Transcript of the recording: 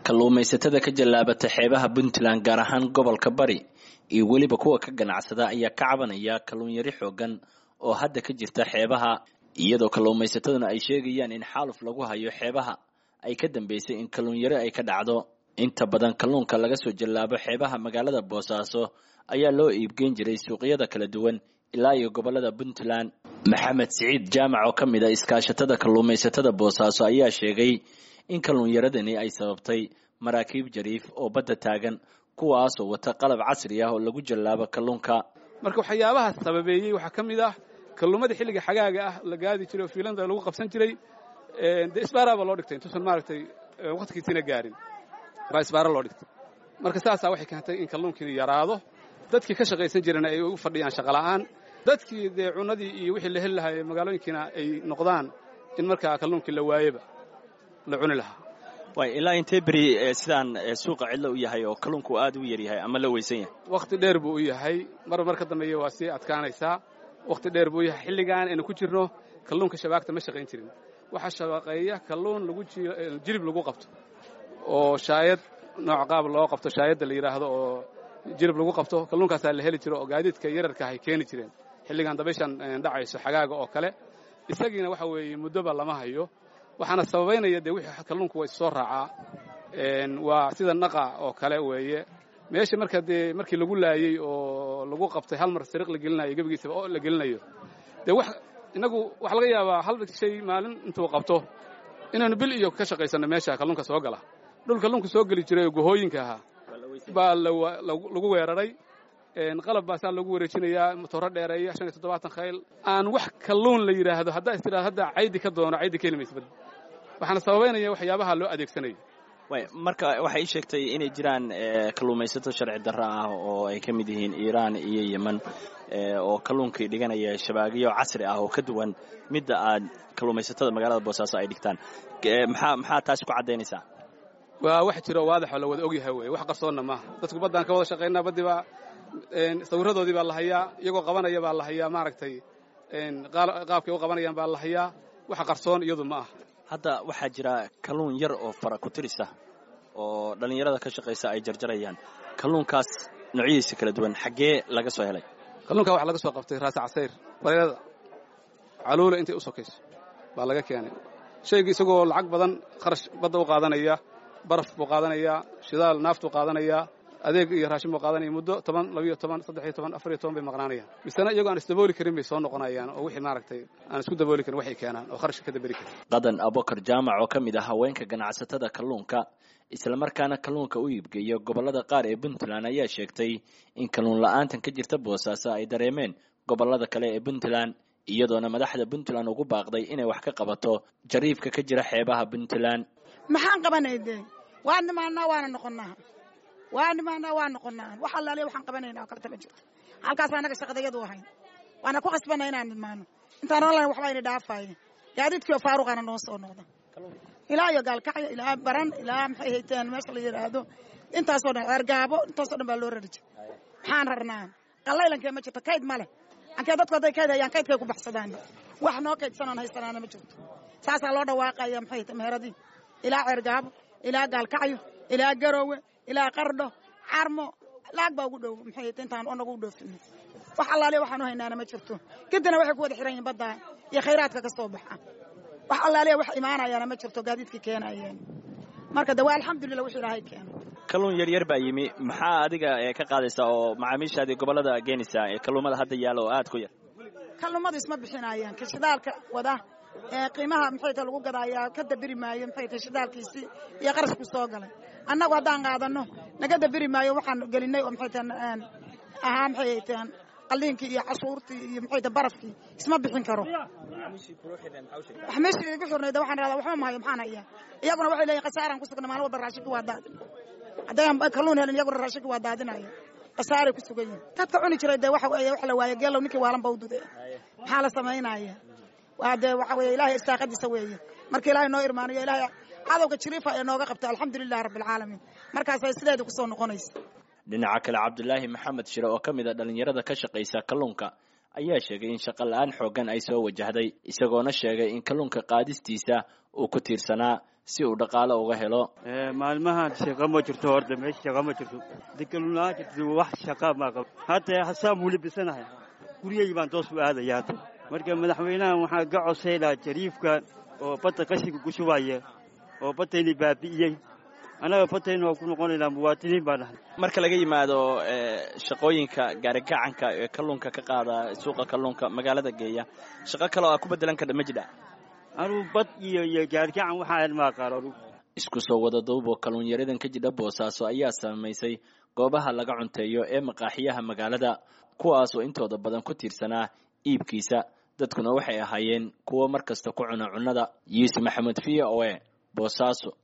kalluumaysatada ka jallaabata xeebaha puntland gaar ahaan gobolka bari iyo weliba kuwa ka ganacsada ayaa ka cabanaya kalluun yari xoogan oo hadda ka jirta xeebaha iyadoo kalluumaysataduna ay sheegayaan in xaaluf lagu hayo xeebaha ay ka dambeysay in kalluun yari ay ka dhacdo inta badan kalluunka laga soo jallaabo xeebaha magaalada boosaaso ayaa loo iibgeyn jiray suuqyada kala duwan ilaa iyo gobolada puntland maxamed siciid jaamac oo ka mid a iskaashatada kalluumaysatada boosaaso ayaa sheegay in kalluunyaradani ay sababtay maraakiib jariif oo badda taagan kuwaasoo wata qalab casri ah oo lagu jallaabo kalluunka marka waxyaabaha sababeeyey waxaa ka mid ah kalluumadii xilliga xagaaga ah la gaadi jiray oo fiilanda lagu qabsan jiray dee isbaaraa baa loo dhigtay intuusan maaragtay wakhtigiisina gaarin baa isbaara loo dhigtay marka saasaa waxay keentay in kalluunkii yaraado dadkii ka shaqaysan jirana ay u fadhiyaan shaqola'aan dadkii dee cunadii iyo wixii la heli lahaa magaalooyinkiina ay noqdaan in markaa kalluunkii la waayeba la cuni lahaa way ilaa intee beri sidaan suuqa cidlo u yahay oo kalluunku aad u yaryahay ama la weysan yahay wakhti dheer buu u yahay mar mar ka dambeeya waa sii adkaanaysaa wakhti dheer buu u yahay xilligan aynu ku jirno kalluunka shabaagta ma shaqayn jirin waxaa shabaqeeya kalluun lagu jilib lagu qabto oo shaayad nooc qaab loo qabto shaayadda la yidhaahdo oo jilib lagu qabto kalluunkaasaa la heli jiro oo gaadiidka yararka ay keeni jireen xilligan dabayshan dhacayso xagaaga oo kale isagiina waxa weeye muddoba lama hayo waxaana sababaynaya dee wixii kalluunku waa issoo raacaa waa sida naqa oo kale weeye meesha marka dee markii lagu laayey oo lagu qabtay hal mar sariiq la gelinayo gebigiisaba oo la gelinayo dee wax innagu waxaa laga yaabaa hal shay maalin intuu qabto inaanu bil iyo ka shaqaysanno meesha kalluunka soo gala dhul kalluunka soo geli jiray oo gohooyinka ahaa baa lagu weeraray qalab baasaa lagu wareejinayaa matooro dheereeya shan iyo toddobaatan khayl aan wax kalluun la yidhaahdo haddaa is tidhahdo hadda caydi ka doono caydi ka heli maysa bad waxaana sababaynaya waxyaabaha loo adeegsanayo way marka waxay ii sheegtay inay jiraan kalluumaysato sharci darro ah oo ay ka mid yihiin iiraan iyo yeman oo kalluunkii dhiganaya shabaagyo casri ah oo ka duwan midda aad kalluumaysatada magaalada boosaaso ay dhigtaan maxaa maxaa taasi ku caddaynaysaa waa wax jiro waadaxoo la wada ogyahay weye wax qarsoonna maaha dadku baddaan ka wada shaqaynaa baddii baa sawirradoodii baa la hayaa iyagoo qabanaya baa la hayaa maaragtay qaabkay u qabanayaan baa la hayaa wax qarsoon iyadu ma aha hadda waxaa jira kalluun yar oo fara ku tirisa oo dhallinyarada ka shaqaysa ay jarjarayaan kalluunkaas noocyadiisa kala duwan xaggee laga soo helay kalluunkaa waxaa laga soo qabtay raasi casayr bareerada caluula intay u sokayso baa laga keenay shaygii isagoo lacag badan kharash badda u qaadanaya baraf buu qaadanayaa shidaal naaftuu qaadanayaa adeeg iyo raashin buu qaadanaya muddo toban labiyo toban saddexiyo toban afariyo toban bay maqnaanayaan misena iyagoo aan isdabooli karin bay soo noqonayaan oo wixii maaragtay aan isku dabooli karin waxay keenaan oo kharashka ka daberi karin qadan abokar jaamac oo ka mid ah haweenka ganacsatada kalluunka islamarkaana kalluunka u iibgeeya gobollada qaar ee puntland ayaa sheegtay in kalluun la'aantan ka jirta boosaaso ay dareemeen gobollada kale ee puntland iyadoona madaxda puntland ugu baaqday inay wax ka qabato jariifka ka jira xeebaha puntland maxaan qabanay dee waa nimaanaa waana noqonnaa waa nimaanaa waa noqonnaa wax allaaliya waxaan qabanaynaa oo kaleta ma jirto halkaas annaga shaqadayadu ahayn waana ku qasbanna inaan nidmaano intaan online waxba ayna dhaafaaye gaadiidkii oo faaruqaana noo soo noqda ilaa iyo gaalkacyo ilaa baran ilaa maxay hayteen meesha la yidhaahdo intaasoo dhan ceergaabo intaasoo dhan baa loo rari jira maxaan rarnaa qallaylankee ma jirto kayd ma leh ankee dadku hadday kayd hayaan kaydkay ku baxsadaan wax noo kaydsanaan haysanaana ma jirto saasaa loo dhawaaqaya maxay meheradii ilaa ceergaabo ilaa gaalkacyo ilaa garoowe ilaa qardho carmo laag baa ugu dhow maxay intaan anagu u dhoofino wax allaaliya waxaanu haynaana ma jirto kadina waxay ku wada xiran yihin baddaa iyo khayraadka ka soo baxa wax allaaliya wax imaanayaana ma jirto gaadiidkii keenayeen marka de waa alxamdulillah wixii ilaahay keeno kalluun yaryar baa yimi maxaa adiga ka qaadaysaa oo macaamiishaadii gobollada geenaysaa ee kalluumada hadda yaalla oo aad ku yar kalluumadu isma bixinayaan ka shidaalka wada qiimaha maxay ta lagu gadaayaa ka dabiri maayo maxay ta shidaalkiisii iyo qarashku soo galay annagu haddaan qaadano naga dabiri maayo waxaan gelinay oo maxay ta ahaa maxay taan qalliinkii iyo cashuurtii iyo maxay ta barafkii isma bixin karo wax meeshii igu xirnayda waxaan rahdaa waxba mahayo maxaan hayaa iyaguna waxay leeyihin khasaaraan ku sugna maalin walba raashinki waa daadin haddayaan kalluun helin iyaguna raashinki waa daadinaya khasaaray ku sugan yihin dadka cuni jiray dee waxa weeye wax la waaye geelow ninkii waalan ba u dude maxaa la samaynaya waa dee waxa weeye ilaahay istaaqadiisa weeye marka ilaahay noo irmaanayo ilaahay cadowga jiriifa ee nooga qabta alxamdulilahi rabbilcaalamiin markaasay sideedii kusoo noqonaysa dhinaca kale cabdulaahi maxamed shire oo ka mid a dhallinyarada ka shaqaysa kalluunka ayaa sheegay in shaqo la-aan xooggan ay soo wajahday isagoona sheegay in kalluunka qaadistiisa uu ku tiirsanaa si uu dhaqaalo uga helo maalmahan shaqa ma jirto horta meesha shaqa ma jirto dekalunaa jirto wax shaqa ma qabo hadda hasaan wuu libisanahay guryahii baan toos u aadaya hadda marka madaxweynahan waxaa ka codsaylaha jariifka oo badda qashinka ku shubaya oo baddayni baabi'iyey annaga baddayna waa ku noqonaynaa muwaatiniin baan nahay marka laga yimaado shaqooyinka gaarigacanka ee kalluunka ka qaada suuqa kalluunka magaalada geeya shaqo kale oo aa ku bedelan kardha ma jidha anuu bad iyo iyo gaarigacan waxaa ilmaa qaar anugu isku soo wada duuboo kalluunyaradan ka jidha boosaaso ayaa saamaysay goobaha laga cunteeyo ee maqaaxiyaha magaalada kuwaasoo intooda badan ku tiirsanaa iibkiisa dadkuna waxay ahaayeen kuwo mar kasta ku cuna cunnada yuusuf maxamed v o e boosaaso